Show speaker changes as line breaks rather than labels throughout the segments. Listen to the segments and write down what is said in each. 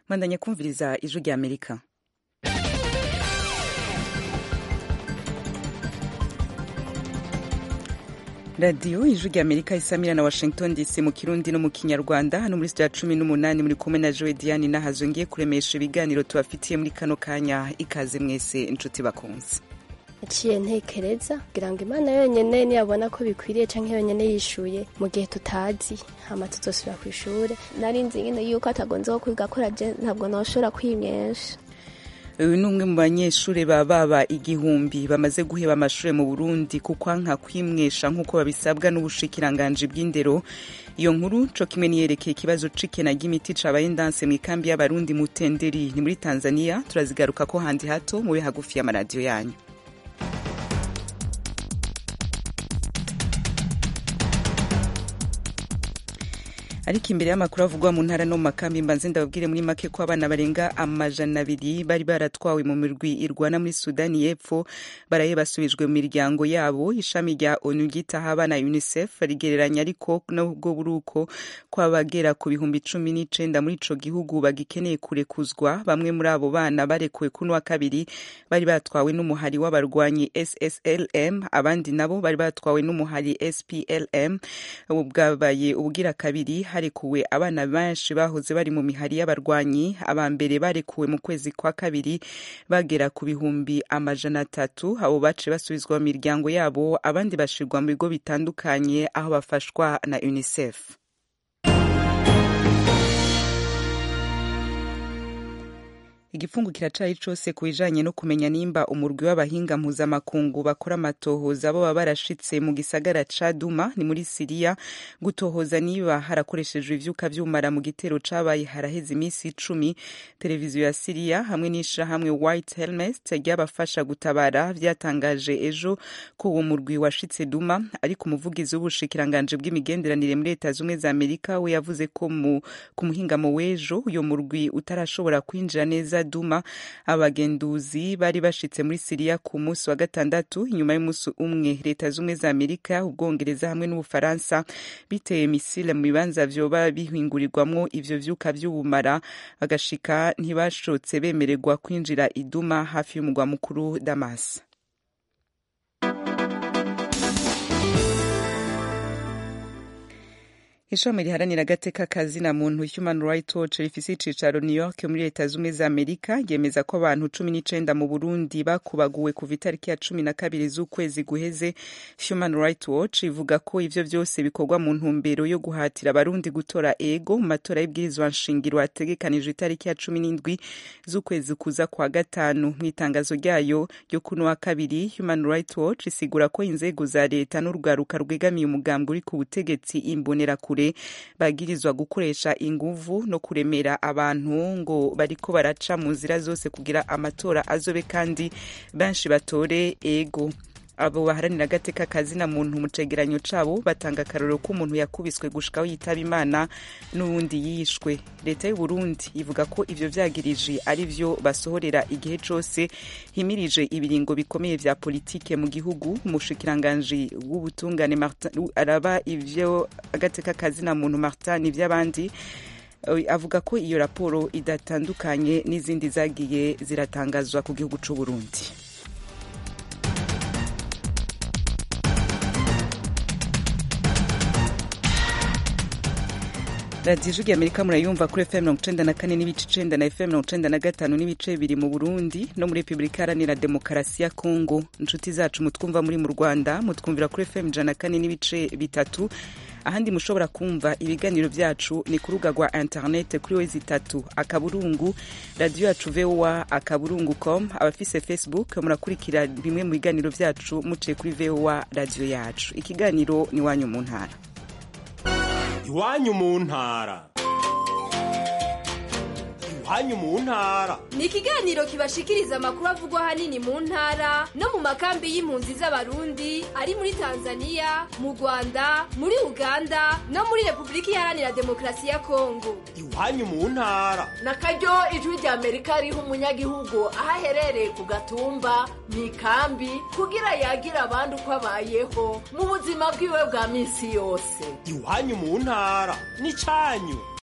mwandanya kumviriza ijwi rya amerika radiyo ijwi rya amerika isamira na washington dc mu kirundi no mu kinyarwanda hano muri sitade cumi n'umunani muri kumwe na joe diane nahazo ngiye kuremesha ibiganiro tubafitiye muri kano kanya ikaze mwese inshuti bakunze
naciye ntekereza kugira ngo imana yonyine niyabona ko bikwiriye canke yonyine yishuye mu gihe tutazi hama tuzosubira ku ishure nari nzi nyine yuko atagonze ko kwiga kora je ntabwo noshobora kwimyesha
uyu ni umwe mu banyeshuri baba baba igihumbi bamaze guheba amashuri mu burundi kuko nka kwimwesha nk'uko babisabwa n'ubushikiranganji bw'indero iyo nkuru co kimwe niyerekeye ikibazo c'ikena ry'imiti cabaye ndanse mu ikambi y'abarundi mutenderi ni muri tanzania turazigaruka ko handi hato mube hagufi y'amaradiyo yanyu ariko imbere y'amakuru avugwa mu ntara no mu makambi mbanze ndababwire muri make ko abana barenga amajana abiri bari baratwawe mu mirwi irwana muri sudani y'epfo baraye basubijwe mu miryango yabo ishami rya onu ryitaho abana unicef rigereranya ariko nubwo buri uko ko abagera ku bihumbi cumi n'icenda muri ico gihugu bagikeneye kurekuzwa bamwe muri abo bana barekuwe kuno wa kabiri bari batwawe n'umuhari w'abarwanyi sslm abandi nabo bari batwawe n'umuhari splm bwabaye ubugira kabiri harekuwe abana benshi bahoze bari mu mihari y'abarwanyi aba mbere barekuwe mu kwezi kwa kabiri bagera ku bihumbi amajana atatu abo bace basubizwa mu miryango yabo abandi bashirwa mu bigo bitandukanye aho bafashwa na unicef igifungu kiracari cose ku bijanye no kumenya nimba umurwi w'abahinga mpuzamakungu bakora amatohoza baba barashitse mu gisagara ca Duma ni muri Siriya gutohoza niba harakoreshejwe ivyuka vy'umara mu gitero cabaye haraheze imisi icumi televiziyo ya Siriya hamwe n'ishirahamwe White Helmet ryabafasha gutabara vyatangaje ejo ko uwo murwi washitse Duma ariko umuvugizi w'ubushikiranganje bw'imigenderanire muri Leta zumwe za Amerika we yavuze ko ku muhingamo w'ejo uyo murwi utarashobora kwinjira neza Duma abagenduzi bari bashitse muri Siriya ku munsi wa gatandatu inyuma y'umunsi umwe leta zumwe za Amerika ubwongereza hamwe n'ubufaransa biteye misile mu bibanza vyoba bihingurirwamwo ivyo vyuka vy'ubumara bagashika ntibashotse bemererwa kwinjira iduma hafi y'umugwa mukuru Damas ishami riharanira agateka kazina muntu human rights watch rifise icicaro new york muri leta zumwe za amerika ryemeza ko abantu cumi n'icenda mu burundi bakubaguwe kuva itariki ya cumi na kabiri z'ukwezi guheze human rights watch ivuga ko ivyo vyose bikorwa mu ntumbero yo guhatira abarundi gutora ego mu matora y'ibwirizwa nshingiro ategekanijwe itariki ya cumi n'indwi z'ukwezi kuza kwa gatanu mu itangazo ryayo ryo kuno wa kabiri human rights watch isigura ko inzego za leta n'urwaruka rwegamiye umugambwe uri ku butegetsi imbonerakure bagirizwa gukoresha inguvu no kuremera abantu ngo bariko baraca mu nzira zose kugira amatora azobe kandi benshi batore ego abo baharanira agateka kazina muntu mu cegeranyo cabo batanga akarorero ko umuntu yakubiswe gushikaho yitaba imana n'uwundi yishwe leta y'u Burundi ivuga ko ivyo vyagirije ari vyo basohorera igihe cose himirije ibiringo bikomeye vya politike mu gihugu umushikiranganji w'ubutungane araba ivyo agateka kazina muntu Martin ivy'abandi avuga ko iyo raporo idatandukanye n'izindi zagiye ziratangazwa ku gihugu c'u Burundi radiyo ijwi rya amerika murayumva kuri fm mirongo icenda na kane n'ibice icenda na fm mirongo icenda na gatanu n'ibice bibiri mu burundi no muri repubulika iharanira demokarasi ya kongo inshuti zacu mutwumva muri mu rwanda mutwumvira kuri fm ijana na kane n'ibice bitatu ahandi mushobora kumva ibiganiro vyacu ni ku rubuga rwa internet kuri wezi itatu akaburungu radiyo yacu voa akaburungu com abafise facebook murakurikira bimwe mu biganiro vyacu muciye kuri voa radiyo yacu ikiganiro ni wanyu mu ntara
iwanyu mu ntara iwanyu mu ntara
ni ikiganiro kibashikiriza amakuru avugwa ahanini mu ntara no mu makambi y'impunzi z'abarundi ari muri tanzania mu rwanda muri uganda no muri repubulika iharanira demokarasi ya kongo
iwanyu mu ntara
na karyo ijwi rya amerika riha umunyagihugu aho aherereye ku gatumba mu ikambi kugira yagira abandi uko abayeho mu buzima bwiwe bwa minsi yose
iwanyu mu ntara ni cyanyu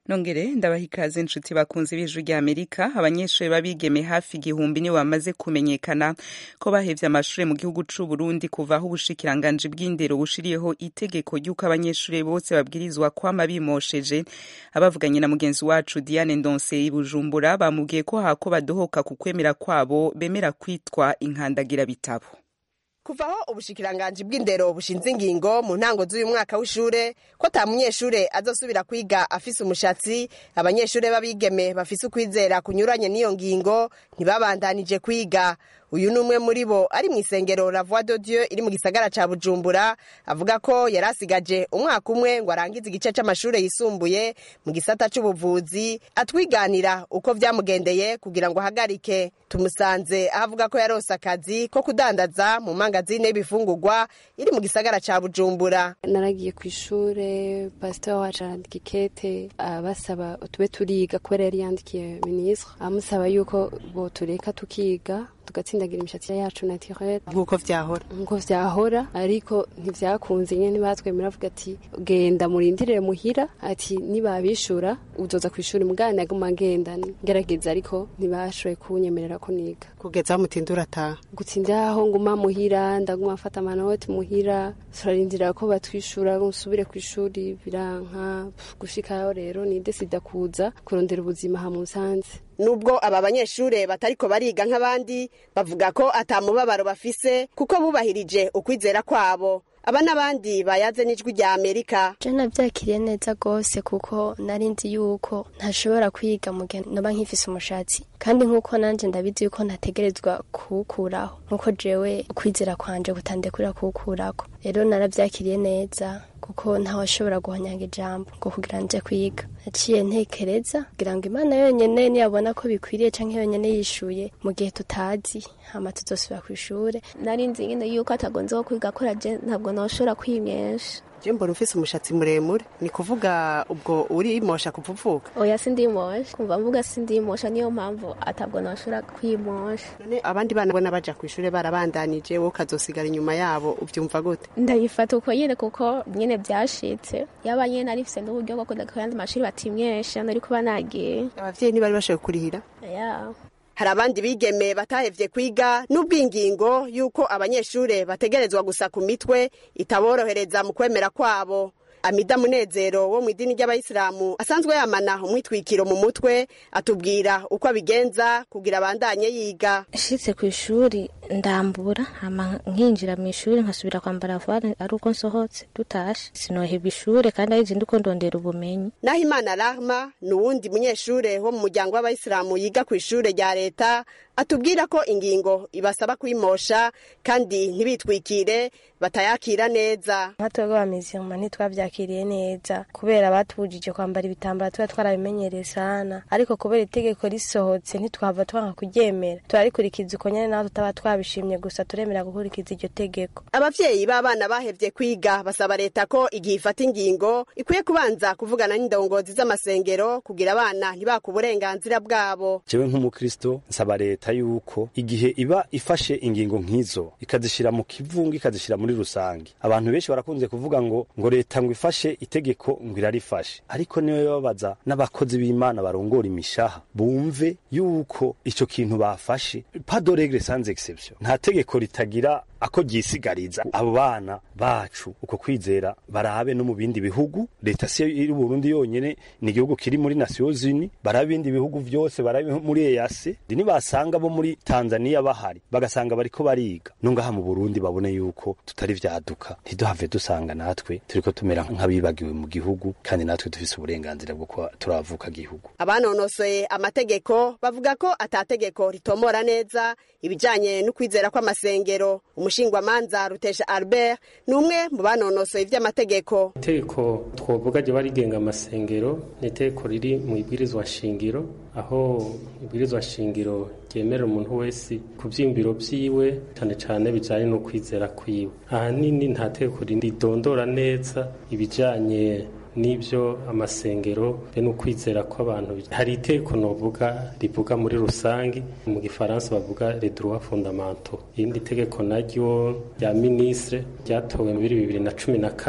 nongere ndabaha ikaze inshuti bakunze b'ijwi rya amerika abanyeshuri babigeme hafi igihumbi nibo bamaze kumenyekana ko bahevye amashuri mu gihugu c'u burundi kuva aho ubushikiranganji bw'indero bushiriyeho itegeko ry'uko abanyeshuri bose babwirizwa kwama bimosheje abavuganye na mugenzi wacu diane ndonse i bujumbura bamubwiye ko hako badohoka ku kwemera kwabo bemera kwitwa inkandagira bitabo
kuva aho ubushikiranganji bw'indero bushinze ingingo mu ntango z'uyu mwaka w'ishure ko ata munyeshure azosubira kwiga afise umushatsi abanyeshure b'abigeme bafise ukwizera kunyuranye n'iyo ngingo ntibabandanije kwiga uyu ni umwe muri bo ari mu isengero la voix de dieu iri mu gisagara ca bujumbura avuga ko yari asigaje umwaka umwe ngo arangize igice c'amashure yisumbuye mu gisata c'ubuvuzi atwiganira uko vyamugendeye kugira ngo ahagarike tumusanze aho avuga ko yarose akazi ko kudandaza mu mangazine y'ibifungurwa iri mu gisagara ca bujumbura
naragiye ku ishure pasiteri wacu arandika ikete abasaba tube turiga kubera yari yandikiye minisitiri amusaba yuko botureka tukiga tugatsindagira imishatsi yacu naturelle
nk'uko vyahora
nkuko vyahora ariko ntivyakunze nyene ntibatwemera avuga ati genda murindirire muhira ati nibabishura uzoza kw'ishuri mugana naguma ngenda ngerageza ariko ntibashoboye kunyemerera ko niga
kugeza aho mutindura ataha
gutsinda aho nguma muhira ndaguma mfata amanoti muhira turarindira ko batwishura nsubire kw'ishuri biranka gushikayo rero nidesida kuza kurondera ubuzima ha musanze
nubwo aba banyeshure batariko bariga nk'abandi bavuga ko ata mubabaro bafise kuko bubahirije ukwizera kwabo aba n'abandi bayaze n'ijwi rya amerika
je navyakiriye neza gose kuko nari nzi yuko ntashobora kwiga mu gihe noba nkifise umushatsi kandi nk'uko nanje ndabizi yuko ntategerezwa kuwukuraho nk'uko jewe ukwizera kwanje kutandekurira kuwukurako rero naravyakiriye neza kuko ntawashobora guhonyanga ijambo ngo kugira nje kwiga naciye ntekereza kugira ngo imana yonyene niyabona ko bikwiriye canke yonyene yishuye mu gihe tutazi hama tuzosubira kw'ishure nari nzi nyene yuko atagonze wo kwiga kora je ntabwo noshobora kwimyesha
je mbona ufise umushatsi muremure ni kuvuga ubwo urimosha kuva uvuka
oya sindimosha kumva mvuga sindimosha niyo mpamvu atabwo noshobora kwimosha
none abandi bana bona baja kw'ishure barabandanije wowe ukazosigara inyuma yabo uvyumva gute
ndayifata uko nyene kuko nyene vyashitse yaba nyene narifise n'uburyo bwo kuja ku yandi mashuri batimyesha nari kuba nagiye
abavyeyi ntibari bashoboye kurihira
ya
hari abandi bigeme batahevye kwiga n'ubwo ingingo y'uko abanyeshure bategerezwa gusa ku mitwe itaborohereza mu kwemera kwabo amida munezero wo mu idini ry'abayisilamu asanzwe yamana umwitwikiro mu mutwe atubwira uko abigenza kugira abandanye yiga
nshitse ku ishuri ndambura hama nkinjira mu ishuri nkasubira kwambara vare ari uko nsohotse dutashe sinohebwa ishure kandi ari zindi uko ndondera ubumenyi
naho imana rahma ni uwundi munyeshure wo mu muryango w'abayisilamu yiga ku ishure rya leta atubwira ko ingingo ibasaba kwimosha kandi ntibitwikire batayakira neza
nka twebwe abamizirima ntitwavyakiriye neza kubera batubujije kwambara ibitambara tuba twarabimenyereye sana ariko kubera itegeko risohotse ntitwava twanga kuryemera turarikurikiza uko nyene naho tutaba twabishimye gusa turemera gukurikiza iryo tegeko
abavyeyi b'abana bahevye kwiga basaba leta ko igihe ifata ingingo ikwiye kubanza kuvugana n'indongozi z'amasengero kugira abana ntibaka uburenganzira bwabo
jewe nk'umukristo nsaba leta yuko igihe iba ifashe ingingo nk'izo ikazishira mu kivunga ikazishira muri rusange abantu benshi barakunze kuvuga ngo ngo leta ngo ifashe itegeko ngo irarifashe ariko niwe babaza n'abakozi b'imana barongora imishaha bumve yuko ico kintu bafashe pas de règle sans exception nta tegeko ritagira ako ryisigariza abo bana bacu uko kwizera barabe no mu bindi bihugu leta si iri Burundi yonyene ni igihugu kiri muri Nations Unies barabe ibindi bihugu vyose barabe muri EAC dini basanga bo muri Tanzania bahari bagasanga bariko bariga nungaha mu Burundi babone yuko tutari vyaduka ntiduhave dusanga natwe turiko tumera nk'abibagiwe mu gihugu kandi natwe dufise uburenganzira bwo kuba turavuka gihugu
abanonosoye amategeko bavuga ko atategeko ritomora neza ibijanye n'ukwizera kw'amasengero umushingwamanza rutesha albert ni umwe mu banonosoye ivy'amategeko
itegeko twovuga ryo rigenga amasengero ni itegeko riri mu ibwirizwa shingiro aho ibwirizwa shingiro ryemerera umuntu wese ku vyiyumviro vyiwe cane cane bijanye no kwizera kwiwe ahanini nta tegeko ridondora neza ibijanye n'ibyo amasengero be n'ukwizera kw'abantu hari iteko novuga rivuga muri rusange mu gifaransa bavuga les droits fondamentaux irindi tegeko naryo rya ministre ryatowe muri bibiri na cumi na kane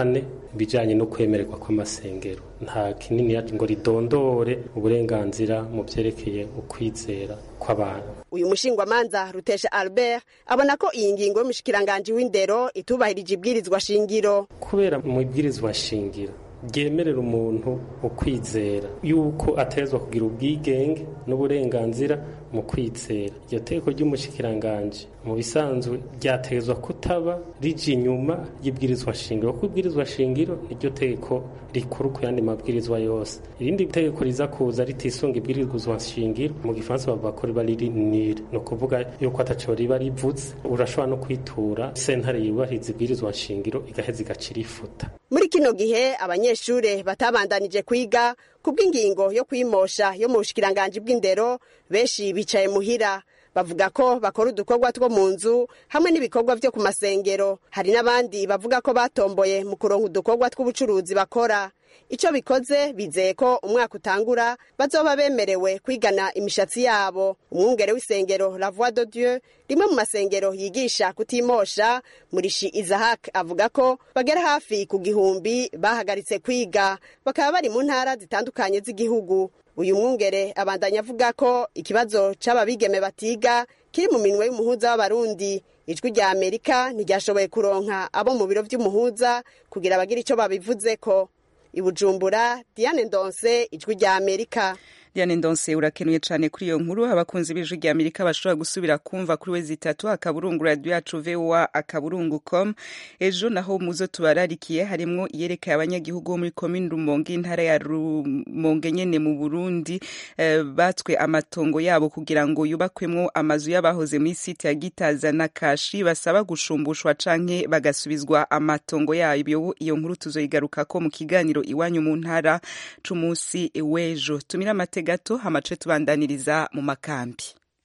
ibijyanye no kwemererwa kw'amasengero nta kinini ngo ridondore uburenganzira mu byerekeye ukwizera kw'abantu
uyu mushingwamanza rutesha albert abona ko iyi ngingo y'umushikiranganji w'indero itubahirije ibwirizwa shingiro
kubera mu ibwirizwa shingiro ryemerera umuntu ukwizera yuko atezwa kugira ubwigenge n'uburenganzira mu kwizera iryo teko ry'umushikiranganji mu bisanzwe ryatezwa kutaba rije inyuma y'ibwirizwa shingiro kuko ibwirizwa shingiro niryo teko rikuru ku yandi mabwirizwa yose irindi tegeko riza kuza ritisunga ibwirizwa shingiro mu gifaransa bavuga ko riba riri nire ni ukuvuga yuko ataco riba rivutse urashobora no kwitura sentare yubahiriza ibwirizwa shingiro igaheza igacira ifuta
muri kino gihe abanyeshure batabandanije kwiga kubw'ingingo yo kwimosha yo mu bushikiranganji bw'indero benshi bicaye muhira bavuga ko bakora udukorwa two mu nzu hamwe n'ibikorwa vyo ku masengero hari n'abandi bavuga ko batomboye mu kuronka udukorwa tw'ubucuruzi bakora ico bikoze bizeye ko umwaka utangura bazoba bemerewe kwigana imishatsi yabo umwungere w'isengero la voix de dieu rimwe mu masengero yigisha kutimosha murishi isahak avuga ko bagera hafi ku gihumbi bahagaritse kwiga bakaba bari mu ntara zitandukanye z'igihugu uyu mwungere abandanya avuga ko ikibazo c'ababigeme batiga kiri mu minwe y'umuhuza w'abarundi ijwi rya amerika ntiryashoboye kuronka abo mu biro vy'umuhuza kugira bagire ico babivuzeko ibujumbura diane ndonse ijwi rya amerika
Diane Ndonse urakenuye cyane kuri iyo nkuru abakunzi b'ijwi rya Amerika bashobora gusubira kumva kuri we zitatu akaburungu radio yacu VOA akaburungu com ejo naho muzo tubararikiye harimwo iyerekeye abanyagihugu bo muri commune Rumonge intara ya Rumonge nyene mu Burundi eh, batswe amatongo yabo kugira ngo yubakwemwo amazu y'abahoze muri site ya Gitaza na Kashi basaba gushumbushwa canke bagasubizwa amatongo yayo iyo nkuru tuzoyigaruka ko mu kiganiro iwanyu mu ntara c'umunsi w'ejo tumira amate gato hamace tubandaniriza mu makambi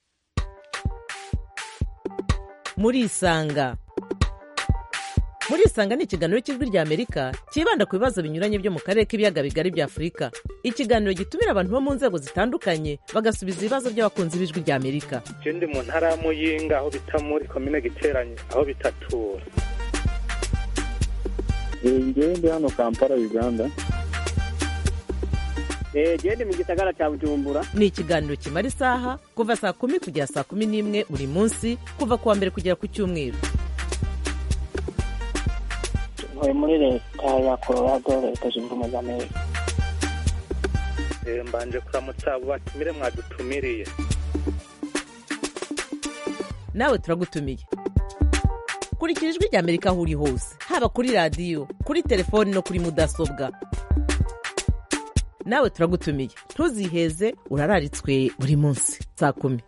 murisanga murisanga ni ikiganiro cy'ijwi rya amerika cyibanda ku bibazo binyuranye byo mu karere k'ibiyaga bigari bya afurika ikiganiro gitumira abantu bo mu nzego zitandukanye bagasubiza ibibazo by'abakunzi b'ijwi rya amerika
je ndi mu ntara ya muyinga aho bita muri komine giteranye aho bitatura
ngewe ndi hano kampala uganda
gende mu gisagara cya bujumbura
ni ikiganiro kimara isaha kuva saa kumi kugera saa kumi n'imwe buri munsi kuva ku wa mbere kugera ku cyumweru
ntuye muri leta ya colorado leta zunze ubumwe za amerika
mbanje kuramutsa abo batumire mwadutumiriye
nawe turagutumiye kurikira ijwi rya amerika aho uri hose haba kuri radiyo kuri telefoni no kuri mudasobwa nawe turagutumiye ntuziheze urararitswe buri munsi saa kumi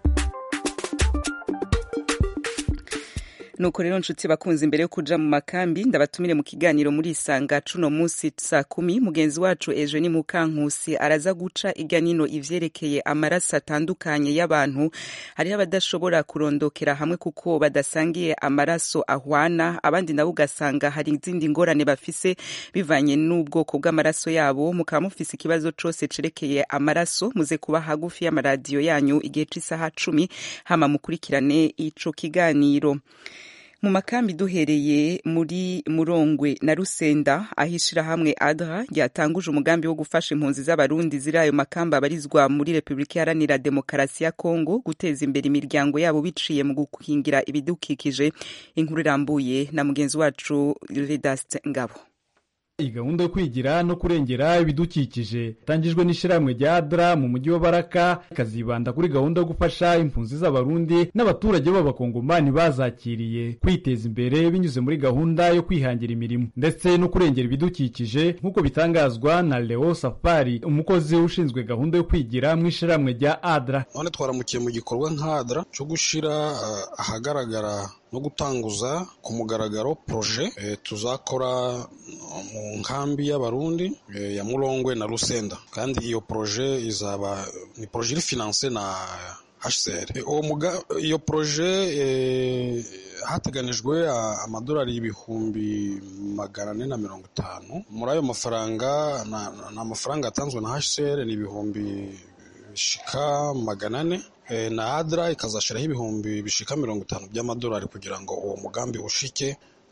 nuko rero nshuti bakunze imbere yo kuja mu makambi ndabatumire mu kiganiro muri isanga cuno munsi saa kumi mugenzi wacu ejo ni mukankusi araza guca irya nino ivyerekeye amaraso atandukanye y'abantu hariho abadashobora kurondokera hamwe kuko badasangiye amaraso ahwana abandi nabo ugasanga hari izindi ngorane bafise bivanye n'ubwoko bw'amaraso yabo mukaba mufise ikibazo cose cerekeye amaraso muze kuba hagufi y'amaradiyo yanyu igihe c'isaha cumi hama mukurikirane ico kiganiro mu makambi duhereye muri murongwe na rusenda aho ishirahamwe adra ryatanguje umugambi wo gufasha impunzi z'abarundi ziri ayo makambi abarizwa muri repubulika iharanira demokarasi ya kongo guteza imbere imiryango yabo biciye mu gukingira ibidukikije inkuru irambuye na mugenzi wacu vedaste ngabo
iyi gahunda yo kwigira no kurengera ibidukikije itangijwe n'ishyirahamwe rya adra mu mujyi wa baraka ikazibanda kuri gahunda yo gufasha impunzi z'abarundi n'abaturage b'abakongomani bazakiriye kwiteza imbere binyuze muri gahunda yo kwihangira imirimo ndetse no kurengera ibidukikije nk'uko bitangazwa na leo safari umukozi ushinzwe gahunda yo kwigira mu ishyirahamwe rya adra
none twaramukiye mu gikorwa nk'adra cyo gushyira uh, ahagaragara no gutanguza ku mugaragaro proje e, tuzakora mu nkambi y'abarundi e, ya murongwe na rusenda kandi iyo proje izaba ni proje iri finance na HCR e, muga iyo proje e, hateganijwe amadolari ibihumbi magana ane na mirongo itanu muri ayo mafaranga ni amafaranga yatanzwe na HCR ni ibihumbi bishika magana ane na adra ikazashyiraho ibihumbi bishika mirongo itanu by'amadolari kugira ngo uwo mugambi ushike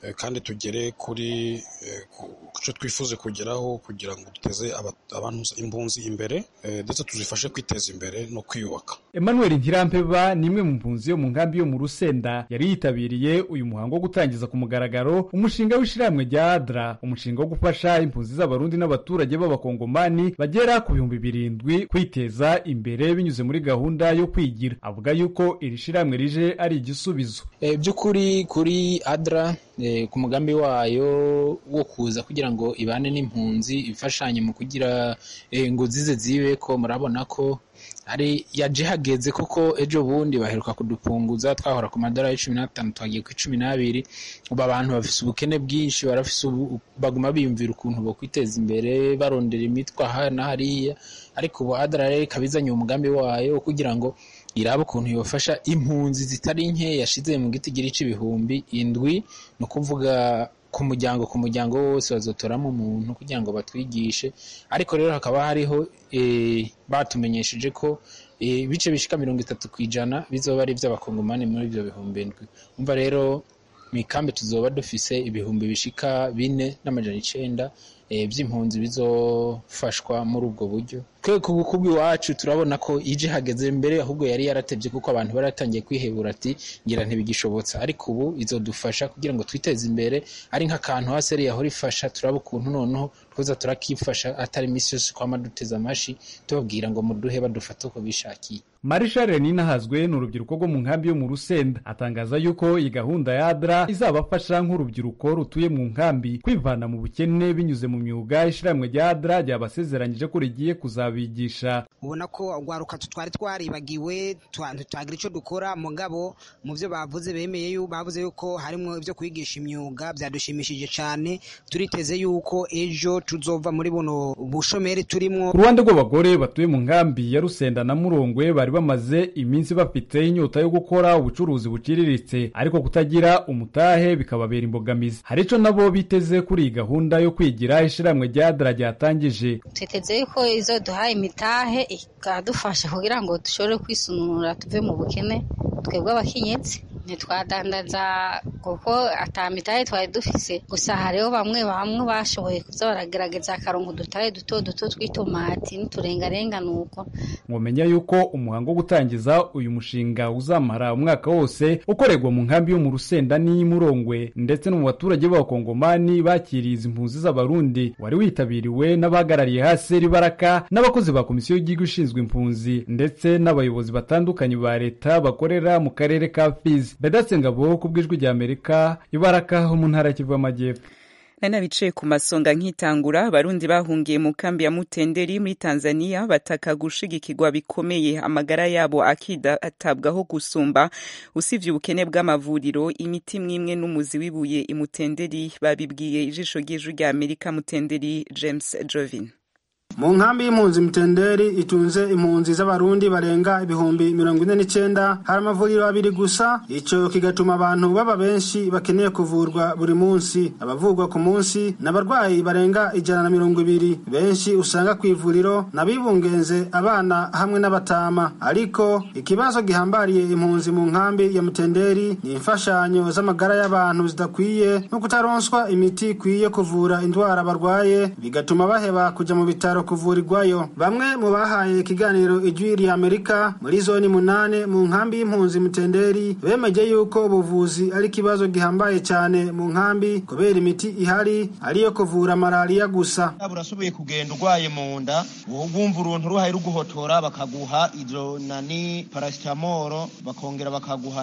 eh, kandi tugere kuri eh, ku ku cyo twifuze kugeraho kugira ngo duteze aba- abantu impunzi imbere eh, ndetse tuzifashe kwiteza imbere no kwiyubaka
Emmanuel Ntirampeba ni imwe mu mpunzi yo mu nkambi yo mu Rusenda yari yitabiriye uyu muhango wo gutangiza ku mugaragaro umushinga w'ishyirahamwe rya ADRA umushinga wo gufasha impunzi z'abarundi n'abaturage b'abakongomani bagera ku bihumbi birindwi kwiteza imbere binyuze muri gahunda yo kwigira avuga yuko iri shyirahamwe rije ari igisubizo
E, by'ukuri kuri adra e, ku mugambi wayo wo kuza kugira ngo ibane n'impunzi ifashanye mu kugira e, ngo zize zibe ko murabona ko ari yaje hageze kuko ejo bundi baheruka kudupunguza twahora ku madolari cumi n'atanu twagiye ku cumi n'abiri ubu abantu bafise ubukene bwinshi barafise ubu baguma biyumvira ukuntu bo kwiteza imbere barondera imitwe aha na hariya ariko ubu adra rero ikaba izanye umugambi wayo wo kugira ngo iraba ukuntu yofasha impunzi zitari nke yashize mu giti gira ibihumbi indwi ni ukuvuga ku muryango ku muryango wose bazotoramo umuntu kugira ngo batwigishe ariko rero hakaba hariho eh, batumenyesheje ko eh, ibice bishika mirongo itatu ku ijana bizoba ari iby'abakongomani muri ibyo bihumbi indwi umva rero mu ikambi tuzoba dufise ibihumbi bishika bine n'amajana icenda eh, by'impunzi bizofashwa muri ubwo buryo twe ku bukubi iwacu turabona ko ije hageze mbere ahubwo yari yaratevye kuko abantu baratangiye kwihebura ati ngira ntibigishobotsa ariko ubu izodufasha kugira ngo twiteze imbere ari nk'akantu haseri yahora ifasha turaba ukuntu noneho twoza turakifasha atari imisi yose kwama duteze amashi tubabwira ngo muduhe badufate uko bishakiye
Marshal Ninahazwe ni urubyiruko rwo mu nkambi yo mu Rusenda atangaza yuko iyi gahunda ya ADRA izabafasha nk'urubyiruko rutuye mu nkambi kwivana mu bukene binyuze mu myuga ishyirahamwe rya ADRA ryabasezeranyije ko rigiye kuzabigisha
ubona ko urwaruka twari twaribagiwe twagira icyo dukora mugabo mu byo bavuze bemeye yuko bavuze yuko harimo ibyo kwigisha imyuga byadushimishije cyane turiteze yuko ejo tuzova muri buno bushomeri turimo
ku ruhande rw'abagore batuye mu nkambi ya Rusenda na Murongwe bari bamaze iminsi bafite inyota yo gukora ubucuruzi buciriritse ariko kutagira umutahe bikababera imbogamizi hari icyo nabo biteze kuri iyi gahunda yo kwigira ishyirahamwe rya ADRA ryatangije
twiteze yuko izo duhaye imitahe ikadufasha kugira ngo dushobore kwisununura tuve mu bukene twebwe abakenyezi ntitwadandaza kuko atamitahe twari dufise gusa hariho bamwe bamwe bashoboye kuza baragerageza akarongo udutahe duto duto tw'itomati n'uturengarenga nuko
mwomenya yuko umuhango wo gutangiza uyu mushinga uzamara umwaka wose ukorerwa mu nkambi yo mu Rusenda n'iy'Imurongwe ndetse no mu baturage b'abakongomani bakiriye izi mpunzi z'abarundi wari witabiriwe n'abahagarariye haseri baraka n'abakozi ba komisiyo y'igihugu ishinzwe impunzi ndetse n'abayobozi batandukanye ba leta bakorera mu karere ka Fizi Bedatse Ngabo ku bw'ijwi rya Amerika ibaraka ho mu ntara ya Kivu y'Amajyepfo
nari nabicaye ku masonga nkitangura abarundi bahungiye mu kambi ya mutenderi muri tanzania bataka gushigikirwa bikomeye amagara yabo akidatabwaho gusumba usibye ubukene bw'amavuriro imiti mwimwe n'umuzi w'ibuye imutenderi babibwiye ijisho ry'ijwi rya amerika mutenderi james jovin
mu nkambi y'impunzi mutenderi itunze impunzi z'abarundi barenga ibihumbi mirongo ine n'icyenda hari amavuriro abiri gusa icyo kigatuma abantu baba benshi bakeneye kuvurwa buri munsi abavurwa ku munsi ni abarwayi barenga ijana na mirongo ibiri benshi usanga ku ivuriro n'abibungenze abana hamwe n'abatama ariko ikibazo gihambariye impunzi mu nkambi ya mutenderi ni imfashanyo z'amagara y'abantu zidakwiye no kutaronswa imiti ikwiye kuvura indwara barwaye bigatuma baheba kujya mu bitaro kuvurirwayo bamwe mu bahaye ikiganiro ijwi rya amerika muri zoni munane mu nkambi y'impunzi mutenderi bemeje yuko ubuvuzi ari ikibazo gihambaye cyane mu nkambi kubera imiti ihari ariyo kuvura malariya gusa
urashoboye kugenda urwaye mu nda wumva uruntu ruhaye ruguhotora bakaguha izo nani parasitamoro bakongera bakaguha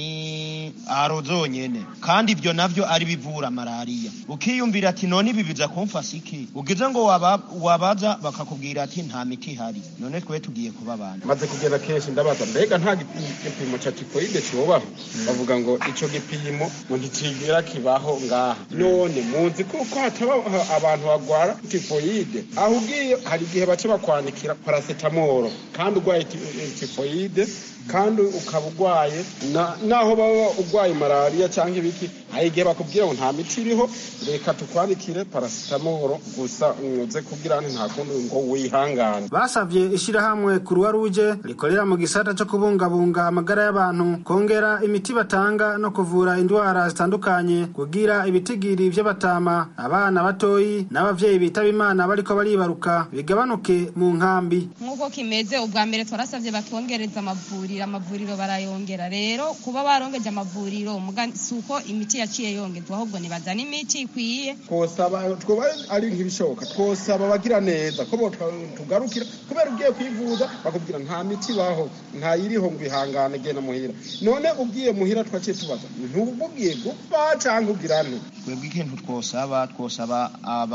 nani aro zonyene kandi ibyo navyo ari bivura malariya ukiyumvira ati none ibi biza kumfasha iki ugize ngo waba, wabaza bakakubwira ati nta miti ihari none twe tugiye kuba abantu
maze kugenda kenshi ndabaza mbega nta gipimo ca tifoide kibaho bavuga ngo ico gipimo ngo ntikigira kibaho ngaha none muzi kuko hataba abantu bagwara tifoide aho ugiye hari igihe baca bakwandikira parasetamoro kandi urwaye tifoide kandi ukaba urwaye naho baba urwaye malariya cyangwa ibiki hari igihe bakubwira ngo nta miti iriho reka tukwandikire parasitamoro gusa uze kugira nta kundi ngo wihangane
basavye ishirahamwe Croix Rouge rikorera mu gisata co kubungabunga amagara y'abantu kongera imiti batanga no kuvura indwara zitandukanye kugira ibitigiri vy'abatama abana batoyi n'abavyeyi bitaba imana bariko baribaruka bigabanuke mu nkambi
nk'uko kimeze ubwa mbere twarasabye batwongereza amavuriro amavuriro barayongera rero kuba barongeje amavuriro si uko imiti yaciye yongezwa ahubwo nibazana imiti ikwiye
twosaba twoba ari nk'ibishoboka twosaba abagira neza ko tugarukira kubera ugiye kwivuza bakubwira nta miti baho nta yiriho ngo ihangane genda muhira none ugiye muhira twaciye tubaza ntububwiye gupfa cyangwa ugira nte
twebwe ikintu twosaba twosaba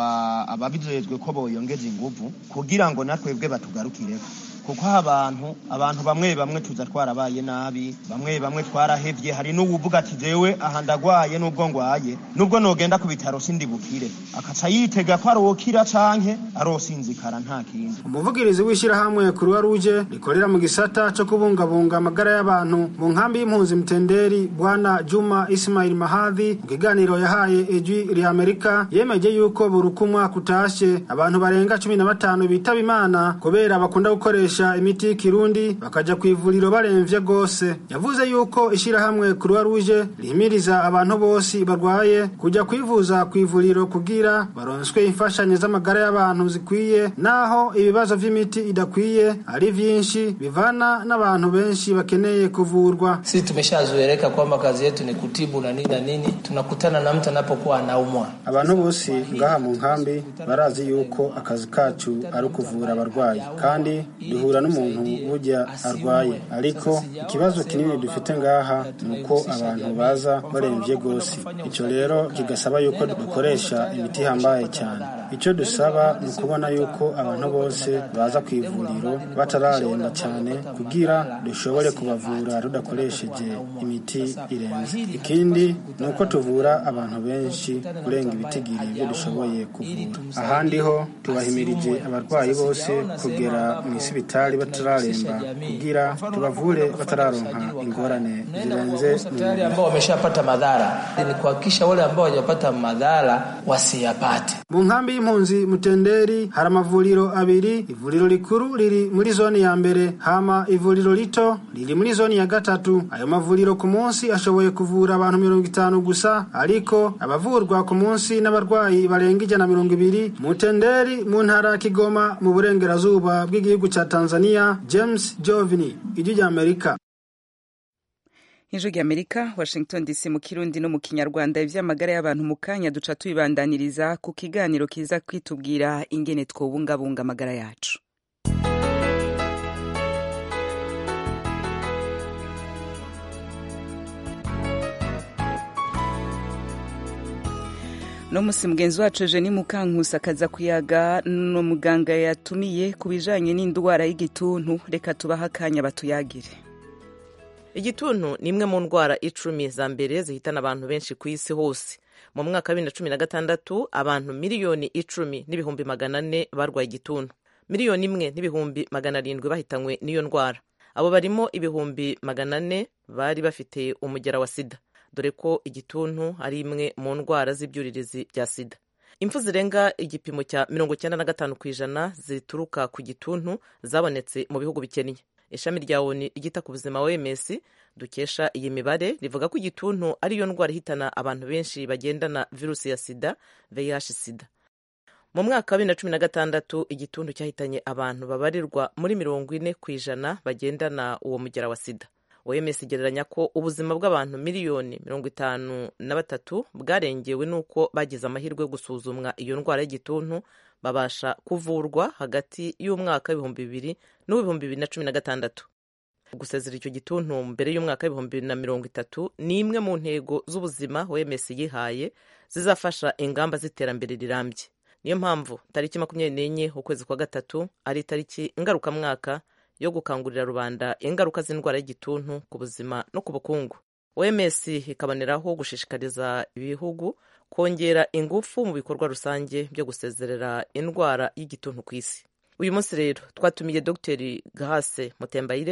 ababijejwe ko boyongeza inguvu kugira ngo natwebwe batugarukireko kuko abantu abantu bamwe bamwe tuza twarabaye nabi bamwe bamwe twarahevye hari n'uwuvuga ati jewe aha ndagwaye n'ubwo ngwaye n'ubwo nogenda ku bitaro sindi bukire akaca yitega ko arokira canke arosinzikara nta kindi
umuvugirizi w'ishirahamwe Croix Rouge rikorera mu gisata co kubungabunga amagara y'abantu mu nkambi y'impunzi mtenderi bwana Juma Ismail Mahadhi mu kiganiro yahaye ejwi ri Amerika yemeje yuko buri umwaka utashe abantu barenga cumi na batanu bitaba imana kubera bakunda gukoresha bakoresha imiti y'ikirundi bakaja ku ivuriro baremvye gose yavuze yuko ishirahamwe Croix Rouge rihimiriza abantu bose barwaye kuja kwivuza ku ivuriro kugira baronswe imfashanyo z'amagara y'abantu zikwiye naho ibibazo vy'imiti idakwiye ari vyinshi bivana n'abantu benshi bakeneye kuvurwa
sisi tumeshazoeleka kwamba kazi yetu ni kutibu na nini na nini tunakutana na mtu anapokuwa anaumwa
abantu bose ngaha mu nkambi barazi yuko akazi kacu ari ukuvura abarwayi kandi duhura n'umuntu burya arwaye ariko ikibazo kinini dufite ngaha ni uko abantu baza barembye rwose icyo rero kigasaba yuko dukoresha imiti ihambaye cyane icyo dusaba ni ukubona yuko abantu bose baza ku ivuriro batararemba cyane kugira dushobore kubavura tudakoresheje imiti irenze ikindi ni uko tuvura abantu benshi kurenga ibitigiri ibyo dushoboye kuvura ahandi ho tubahimirije abarwayi bose kugera mu isibitari batararemba kugira tubavure batararonka ingorane zirenze
wale ambao wameshapata madhara ni kuhakikisha wale ambao hawajapata madhara wasiyapate
mu nkambi y'impunzi mutenderi hari amavuriro abiri ivuriro rikuru riri muri zone ya mbere hama ivuriro rito riri muri zone ya gatatu ayo mavuriro ku munsi ashoboye kuvura abantu mirongo itanu gusa ariko abavurwa ku munsi n'abarwayi barenga ijana mirongo ibiri mutenderi mu ntara ya kigoma mu burengerazuba bw'igihugu cya tanzania james jovini ijwi ry'amerika
ijwi ry'amerika washington dc mu kirundi no mu kinyarwanda ivy'amagara y'abantu mu kanya duca tubibandaniriza ku kiganiro kiza kwitubwira ingene twobungabunga amagara yacu no musi mugenzi wacu Eugenie Mukankusi akaza kuyaga no muganga yatumiye ku bijanye n'indwara y'igituntu reka tubaha akanya batuyagire
igituntu ni imwe mu ndwara icumi za mbere zihitana abantu benshi ku isi hose mu mwaka wa bibiri na cumi na gatandatu abantu miliyoni icumi n'ibihumbi magana ane barwaye igituntu miliyoni imwe n'ibihumbi magana arindwi bahitanywe n'iyo ndwara abo barimo ibihumbi magana ane bari bafite umugera wa sida dore ko igituntu ari imwe mu ndwara z'ibyuririzi bya sida impfu zirenga igipimo cya mirongo icyenda na gatanu ku ijana zituruka ku gituntu zabonetse mu bihugu bikennye ishami rya oni ryita ku buzima oms dukesha iyi mibare rivuga ko igituntu ariyo ndwara ihitana abantu benshi bagendana virusi ya sida vih sida mu mwaka wa bibiri na cumi na gatandatu igituntu cyahitanye abantu babarirwa muri mirongo ine ku ijana bagendana uwo mugera wa sida oms igereranya ko ubuzima bw'abantu miliyoni mirongo itanu na batatu bwarengewe n'uko bagize amahirwe yo gusuzumwa iyo ndwara y'igituntu babasha kuvurwa hagati y'umwaka w'ibihumbi bibiri n'uw'ibihumbi bibiri na cumi na gatandatu gusezera icyo gituntu mbere y'umwaka w'ibihumbi bibiri na mirongo itatu ni imwe mu ntego z'ubuzima oms yihaye zizafasha ingamba z'iterambere rirambye niyo mpamvu tariki makumyabiri n'enye ukwezi kwa gatatu ari itariki ngarukamwaka yo gukangurira rubanda ingaruka z'indwara y'igituntu ku buzima no ku bukungu oms ikaboneraho gushishikariza ibihugu kongera ingufu mu bikorwa rusange byo gusezerera indwara y'igituntu ku isi uyu munsi rero twatumiye dr gahase mutembayire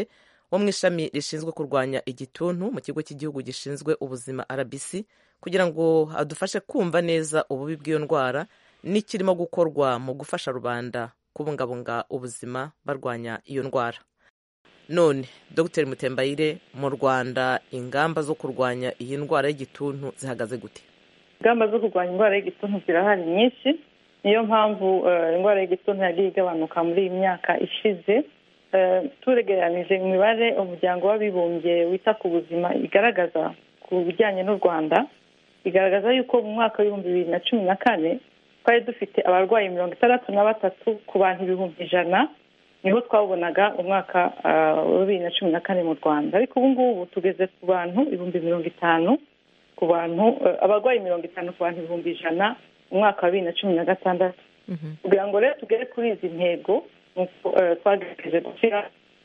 wo mu ishami rishinzwe kurwanya igituntu mu kigo cy'igihugu gishinzwe ubuzima rbc kugira ngo adufashe kumva neza ububi bw'iyo ndwara n'ikirimo gukorwa mu gufasha rubanda kubungabunga ubuzima barwanya iyo ndwara none dr mutembayire mu rwanda ingamba zo kurwanya iyi ndwara y'igituntu zihagaze gute
ingamba zo kurwanya indwara y'igituntu zirahari nyinshi niyo mpamvu indwara y'igituntu yagiye igabanuka muri iyi myaka ishize turegeranije imibare umuryango w'abibumbye wita ku buzima igaragaza ku bijyanye n'u rwanda igaragaza yuko mu mwaka w'ibihumbi bibiri na cumi na kane twari dufite abarwayi mirongo itandatu na batatu ku bantu ibihumbi ijana niho twabonaga umwaka wa bibiri na cumi na kane mu rwanda ariko ubu ngubu tugeze ku bantu ibihumbi mirongo itanu ku bantu abarwayi mirongo itanu ku bantu ibihumbi ijana mu mwaka wa bibiri na cumi na gatandatu kugira ngo rero tugere kuri izi ntego twagerageje gushyira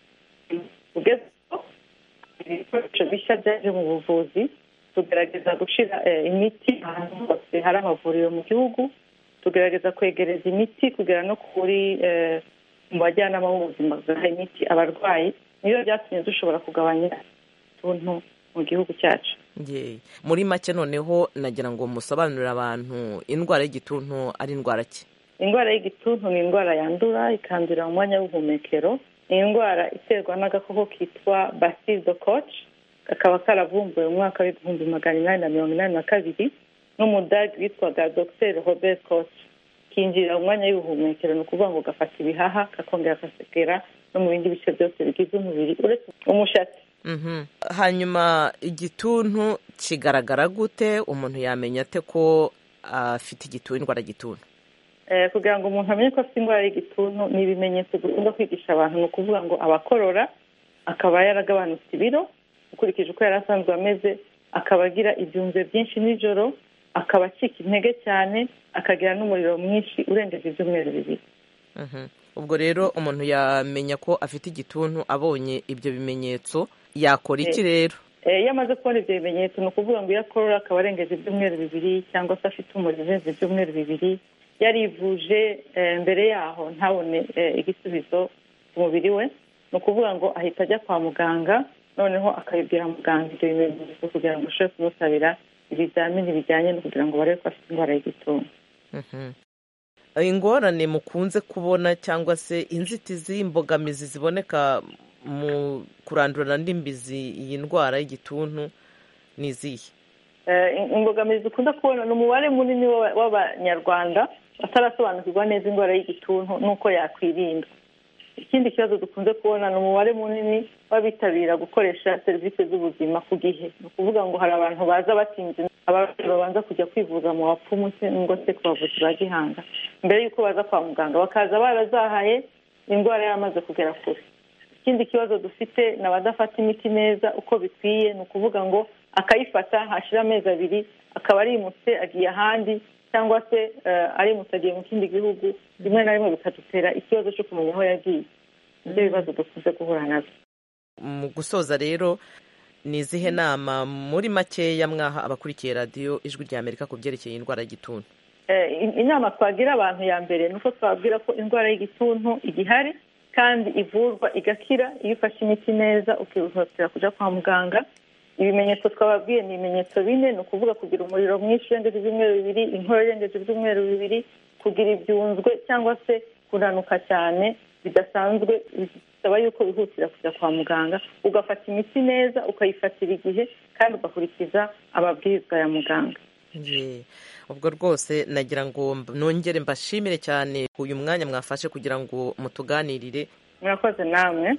ibikoresho bishya byaje mu buvuzi tugerageza gushyira imiti ahantu hose hari amavuriro mu gihugu tugerageza kwegereza imiti kugera no kuri mu bajyanama b'ubuzima bwaha imiti abarwayi niyo byatumye dushobora kugabanya utuntu mu gihugu cyacu
muri make noneho nagira ngo musobanurire abantu indwara y'igituntu ari indwara ki
indwara y'igituntu ni indwara yandura ikandurira mu mwanya w'ubuhumekero ni indwara iterwa n'agakoko kitwa basido koci kakaba karavumbuwe mu mwaka w'ibihumbi magana inani na mirongo inani na kabiri n'umudage witwaga dr robert koci kinjirira mu mwanya w'ubuhumekero ni ukuvuga ngo gafata ibihaha kakongera kasekera no mu bindi bice byose bigize umubiri uretse umushatsi
hanyuma igituntu kigaragara gute umuntu yamenya ate ko afite igituntu indwara y'igituntu
kugira ngo umuntu amenye ko afite indwara y'igituntu ni ibimenyetso dukunda kwigisha abantu ni ukuvuga ngo abakorora akaba yaragabanutse ibiro ukurikije uko yari asanzwe ameze akaba agira ibyunzwe byinshi nijoro akaba acika intege cyane akagira n'umuriro mwinshi urengeje ibyumweru bibiri
ubwo rero umuntu yamenya ko afite igituntu abonye ibyo bimenyetso yakora iki rero
iyo amaze kubona ibyo bimenyetso ni ukuvuga ngo iyo akorora akaba arengeje ibyumweru bibiri cyangwa se afite umuriro urengeje ibyumweru bibiri yarivuje mbere yaho ntabone igisubizo ku mubiri we ni ukuvuga ngo ahita ajya kwa muganga noneho akabibwira muganga ibyo bimenyetso kugira ngo ashobore kumusabira ibizamini bijyanye no kugira ngo barebe ko afite indwara y'igituntu
ingorane mukunze kubona cyangwa se inzitizi imbogamizi ziboneka mu kurandurana n'imbizi iyi ndwara y'igituntu ni izihe
imbogamizi dukunda kubona ni umubare munini w'abanyarwanda batarasobanukirwa neza indwara y'igituntu n'uko yakwirinda ikindi kibazo dukunze kubona ni umubare munini w'abitabira gukoresha serivisi z'ubuzima ku gihe ni ukuvuga ngo hari abantu baza batinze abarwayi babanza kujya kwivuza mu bapfumu cyangwa se ku bavuzi ba gihanga mbere y'uko baza kwa muganga bakaza barazahaye indwara yaramaze kugera kure ikindi kibazo dufite ni abadafata imiti neza uko bikwiye ni ukuvuga ngo akayifata hashira amezi abiri akaba arimutse agiye ahandi cyangwa se arimutse agiye mu kindi gihugu rimwe na rimwe bikadutera ikibazo cyo kumenya aho yagiye ibyo bibazo dukunze guhura nabyo
mu gusoza rero ni izihe nama muri makeya mwaha abakurikiye radiyo ijwi rya amerika ku byerekeye indwara y'igituntu
inama twagira abantu ya mbere ni uko twabwira ko indwara y'igituntu igihari kandi ivurwa igakira iyo ufashe imiti neza ukihutira kujya kwa muganga ibimenyetso twababwiye ni ibimenyetso bine ni ukuvuga kugira umuriro mwinshi urengeje ibyumweru bibiri inkorora irengeje ibyumweru bibiri kugira ibyunzwe cyangwa se kunanuka cyane bidasanzwe bisaba yuko wihutira kujya kwa muganga ugafata imiti neza ukayifatira igihe kandi ugakurikiza amabwiriza ya muganga
ubwo rwose nagira ngo nongere mbashimire cyane uyu mwanya mwafashe kugira ngo mutuganirire
murakoze namwe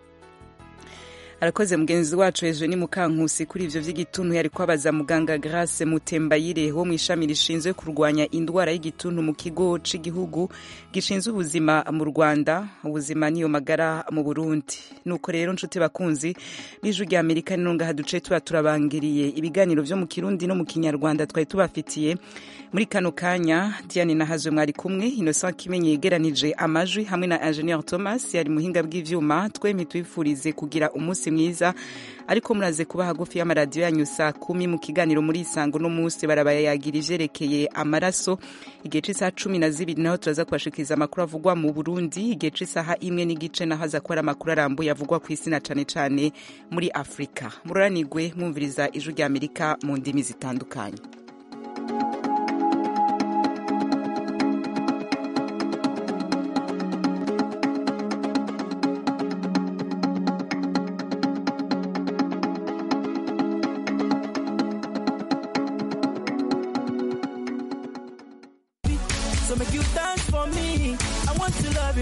arakoze mugenzi wacu hejuru ni mukankusi kuri ivyo vy'igituntu yari kwabaza muganga Grace Mutembayire wo mu ishami rishinzwe kurwanya indwara y'igituntu mu kigo c'igihugu gishinzwe ubuzima mu Rwanda ubuzima niyo magara mu Burundi nuko rero nshuti bakunzi b'ijwi rya Amerika ninonga haduce tuba turabangiriye ibiganiro vyo mu Kirundi no mu Kinyarwanda twari tubafitiye muri kano kanya Diane Nahazwe mwari kumwe Innocent Kimenyi yegeranije amajwi hamwe na Engineer Thomas yari muhinga bw'ivyuma twemye twifurize kugira umunsi umunsi mwiza ariko muraze kuba hagufi y'amaradiyo yanyu saa kumi mu kiganiro muri isango no munsi barabayagira ivyerekeye amaraso igihe c'isaha cumi na zibiri naho turaza kubashikiriza amakuru avugwa mu burundi igihe c'isaha imwe n'igice naho aza kuba ari amakuru arambuye avugwa ku isi na cane cane muri afurika mururanigwe mwumviriza ijwi rya amerika mu ndimi zitandukanye
So make you dance for me. I want to love you.